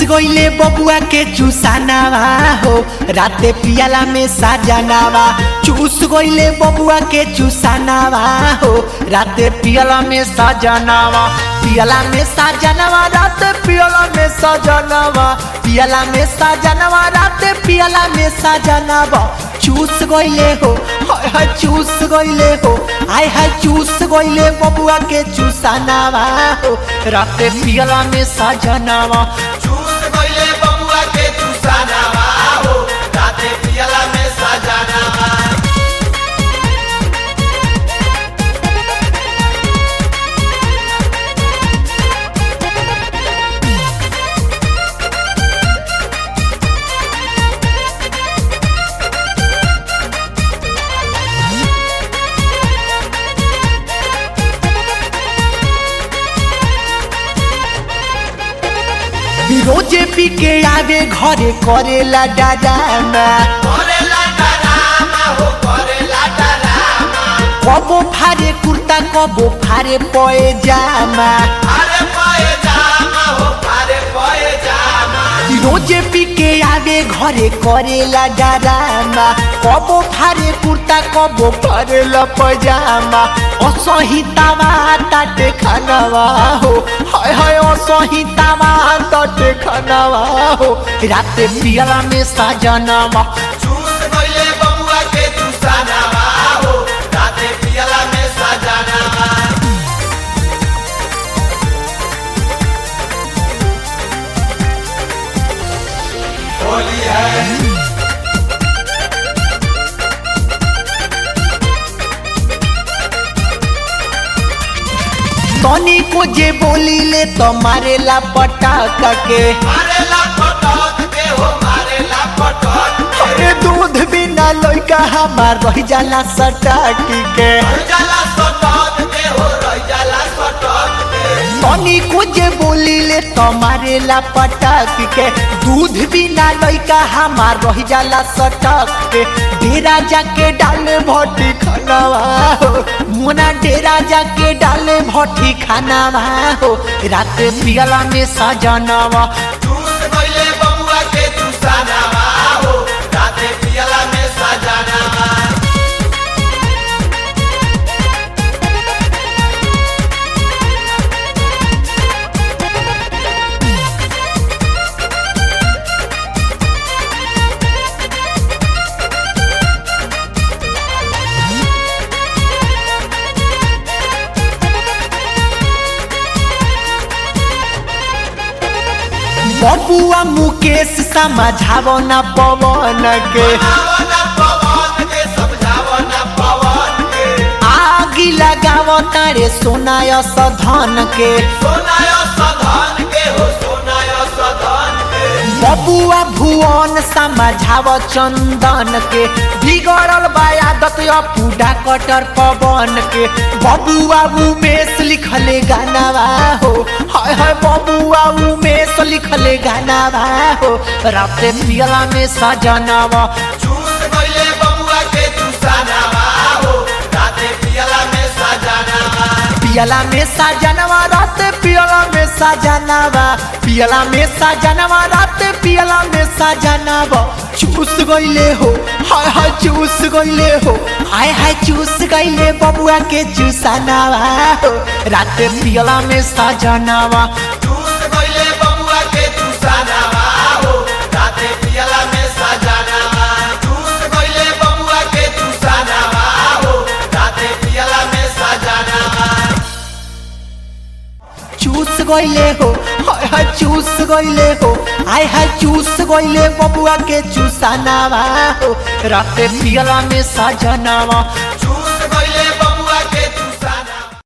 गईले बबुआ के चूसानावा हो राते पियाला में साजनावा चूस गईले बबुआ के चूसानावा हो राते पियाला में साजनावा पियाला में साजनावा राते पियाला में साजनावा पियाला में साजनावा राते पियाला में साजनावा चूस गईले हो हाय हाय चूस गईले हो हाय हाय चूस गईले बबुआ के चूसानावा हो राते पियाला में साजनावा चूस गइले बबुआ के चूसानावा हो राते पियला में सजानावा रोजे पी के आवे घरे करेला डाडामा करेला डरामा हो करेला डरामा कबो फारे कुर्ता कबो फारे पए जामा अरे पाए जामा हो अरे पाए जामा रोजे पी के आवे घरे करेला डाडामा कबो फारे कुर्ता कबो फारेला पजामा असहितावा ताटे खानावा हो हाय हाय असहितावा ताटे खानावा हो राते पियला में साजनावा चूस गइले बबुआ के चूसानावा हो राते पियला में सजानावा होली है तनी को जे बोलीले तो मारेला पटाका के मारेला पटक के हो मारेला पटक के अरे दूध बिना लइका हमार रह जाला सटाकी के रह जाला सटक के हो रह जाला सटक के तनी को जे बोलीले तो मारेला पटाकी के दूध बिना लइका हमार रह जाला सटक के डेरा जाके डाले भट्टी खानावा हो मोना डेरा जाके डाले भट्टी खानावा हो रात पियला में सजनावा चूस गइले बबुआ के चूसानावा हो राते पियला में सजानावा बबुआ मुकेश समझावो न पवन के आवना पवन के समझावना पवन के आगी लगावो तारे सोनाय सधन के सोनाय सधन के हो सोनाय सधन के बबुआ भुवन समझावो चंदन के बिगड़ल बायादत पूडा कटर पवन के बबुआ उमेश लिखले गानावा हो हाय हाय बबुआ उमेश लिखले गानावा हो राते पियला में सजनावा चूस गइले बबुआ के चूसानावा हो राते पियला में सजानावा पियला में सजनवा रात पियला में सजनवा पियला में सजनवा रात पियला में सजनवा चूस गइले हो हाय हाय चूस गइले हो हाय हाय चूस गइले बबुआ के चूसनावा हो रात पियला में सजनवा चूस गइले बबुआ के चूसानावा हो राते पियला में सजानावा चूस गइले बबुआ के चूसानावा हो राते पियला में सजानावा चूस गइले हो हाय हाय चूस गइले हो हाय हाय चूस गइले बबुआ के चूसनावा हो रात पियला में सजनवा